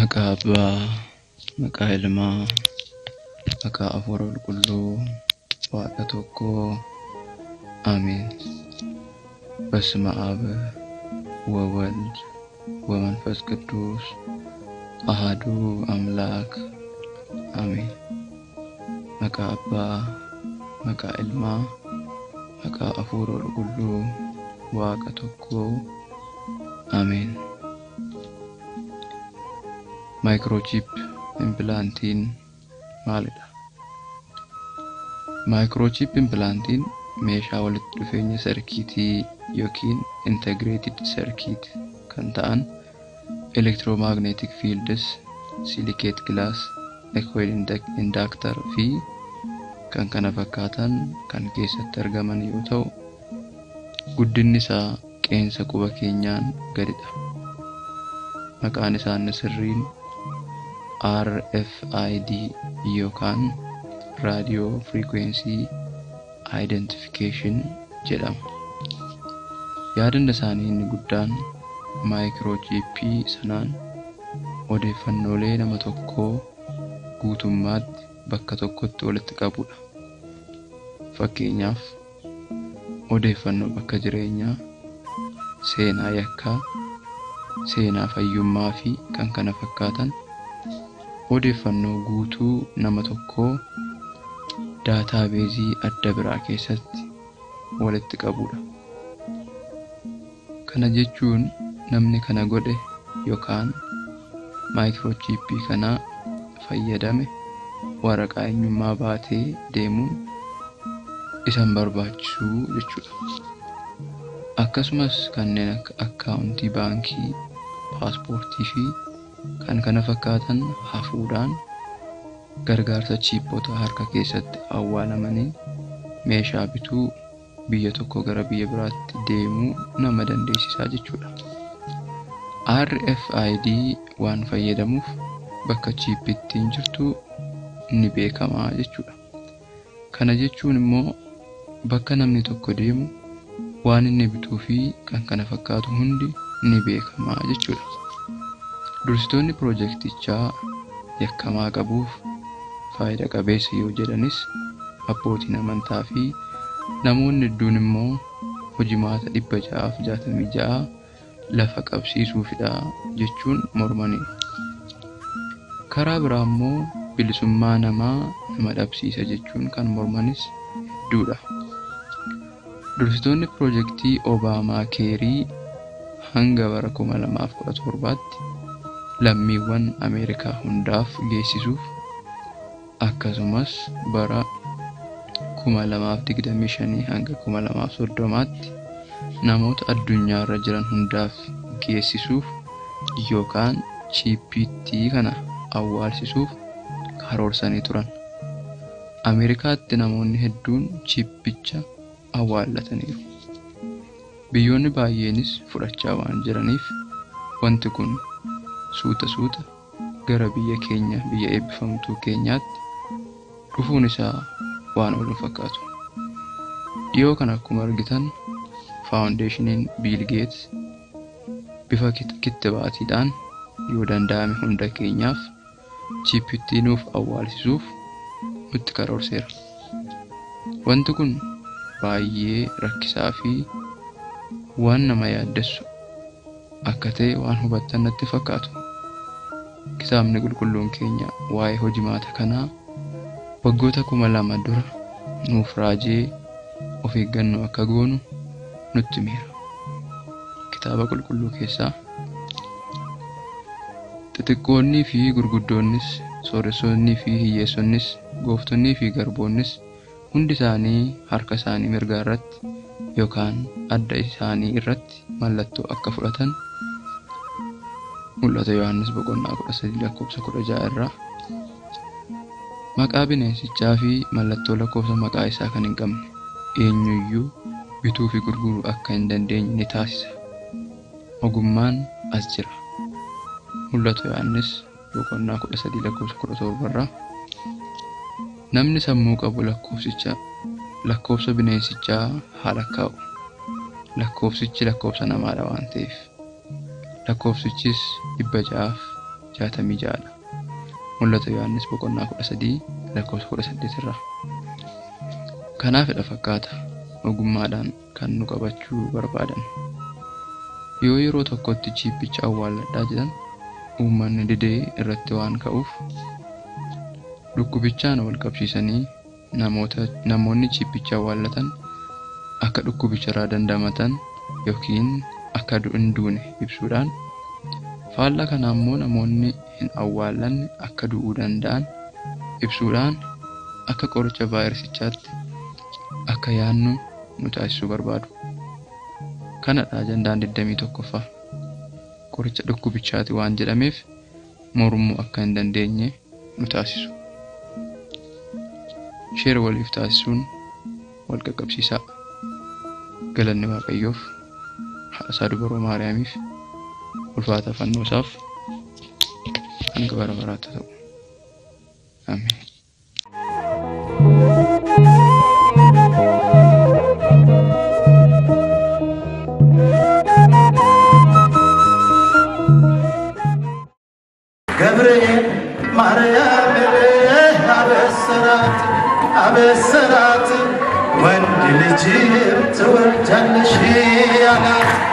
Maqaa Abbaa, maqaa Ilmaa, maqaa Hafuura Qulqulluu, Waaqa tokkoo አሜን። በስመ አብ ወወልድ ወመንፈስ ቅዱስ አሃዱ አምላክ አሜን። Maqaa Abbaa, maqaa Ilmaa, maqaa Hafuura Qulqulluu, Waaqa tokkoo Ameen. Maayikiroochip impilaantiin maalidha? Maayikiroochip impilaantiin meeshaa walitti dhufeenya sarkiitii yookiin integreeted sarkiit kan ta'an elektiroomagneetik fiildis, silikeet gilaas, ekoil indaktar fi kan kana fakkaatan kan keessatti argaman yoo ta'u guddinni isaa qeensa quba keenyaan gadidha. Maqaan isaanii sirriin RFID yookaan raadiyoo firiikweensii identification jedhama. Yaadanni isaanii inni guddaan maayikiroochippii sanaan odeeffannoolee nama tokkoo guutummaatti bakka tokkotti walitti qabudha. Fakkeenyaaf odeeffannoo bakka jireenyaa, seenaa yakkaa, seenaa fayyummaa fi kan kana fakkaatan odeeffannoo guutuu nama tokkoo daataabeezii adda biraa keessatti walitti qabudha. Kana jechuun namni kana godhe yookaan maayikiroochippii kana fayyadame waraqaa eenyummaa baatee deemuun isa hin barbaachisu jechuudha. Akkasumas kanneen akka akkaawuntii baankii, paaspoortii fi kan kana fakkaatan hafuudhaan gargaarsa chiippota harka keessatti awwaalamanii meeshaa bituu biyya tokko gara biyya biraatti deemuu nama dandeessisaa jechuudha. RFID waan fayyadamuuf bakka chiippittiin jirtu ni beekamaa jechuudha. Kana jechuun immoo bakka namni tokko deemu waan inni bituu fi kan kana fakkaatu hundi ni beekamaa jechuudha. Dursitoonni piroojektichaa yakkamaa qabuuf faayida qabeessa yoo jedhanis abbootiin amantaa fi namoonni hedduun immoo hojimaata dhibba ja'aaf jaatamii ja'a lafa qabsiisuufidha jechuun mormaniiru. Karaa biraa immoo bilisummaa namaa nama dhabsiisa jechuun kan mormanis hedduudha. Dursitoonni piroojektii Obaamaa Keerii hanga bara 2017tti lammiiwwan Ameerikaa hundaaf geessisuuf akkasumas bara 2025 hanga 2030tti namoota addunyaa irra jiran hundaaf geessisuuf yookaan chiippiitti kana awwaalsisuuf karoorsanii turan. Ameerikaatti namoonni hedduun chiippicha awwaallataniiru. Biyyoonni baay'eenis fudhachaa waan jiraniif wanti kun suuta suuta gara biyya keenya biyya eebbifamtuu keenyaatti dhufuun isaa waan oolu fakkaatu. Dhiyoo kana akkuma argitan faawundeeshiniin Biil Geets bifa kittibaatiidhaan yoo danda'ame hunda keenyaaf chiippittii nuuf awwaalsisuuf nutti karoorseera. Wanti kun baay'ee rakkisaa fi waan nama yaaddessu akka ta'e waan hubattan natti fakkaatu. Kitaabni qulqulluun keenya waa'ee hojimaata kanaa waggoota kuma lama dura nuuf raajee of eeggannoo akka goonu nutti miira. Kitaaba qulqulluu keessaa xixiqqoonnii fi gurguddoonnis sooressonnii fi hiyyeessonnis gooftonnii fi garboonnis hundi isaanii harka isaanii mirgaa irratti yookaan adda isaanii irratti mallattoo akka fudhatan mul'ata Yohaannis boqonnaa kudha sadii lakkoofsa kudha ja'a irraa maqaa bineensichaa fi mallattoo lakkoofsa maqaa isaa kan hin qabne eenyuyyuu bituu fi gurguruu akka hin dandeenye ni taasisa. Ogummaan as jira. Mul'ata Yohaannis boqonnaa kudha sadii lakkoofsa kudha torba irraa namni sammuu qabu lakkoofsicha lakkoofsa bineensichaa haa lakkaa'u. Lakkoofsichi lakkoofsa namaadha waan ta'eef. Lakkoofsichis dhibba ja'aaf jaatamii ja'adha. Mul'ata Yohaannis boqonnaa kudha sadii lakkoofsa kudha saddeet irraa. Kanaafidha fakkaata ogummaadhaan kan nu qabachuu barbaadan. Yoo yeroo tokkotti jiibbicha awwaalladhaa jedhan uummanni didee irratti waan ka'uuf dhukkubichaan wal qabsiisanii namoonni jiibbicha awwaallatan akka dhukkubicharraa dandamatan yookiin akka hin duune ibsuudhaan faallaa kana immoo namoonni hin awwaallanne akka du'uu danda'an ibsuudhaan akka qoricha vaayirasichaatti akka yaannu nu taasisuu barbaadu. Kanadha ajandaan 21ffaa. Qoricha dhukkubichaati waan jedhameef mormuu akka hin dandeenye nu taasisu. Sheer waliif taasisuun wal qaqqabsiisaa. Galanni Waaqayyoof haadhasaa dubaroo Maariyaamiif ulfaata fannoo isaaf hanga bara baraatti ta'u. Ameen. ገብርኤል ማርያምን አበሰራት አበሰራት ወንድ ልጅም ትወልጃለሽ አላት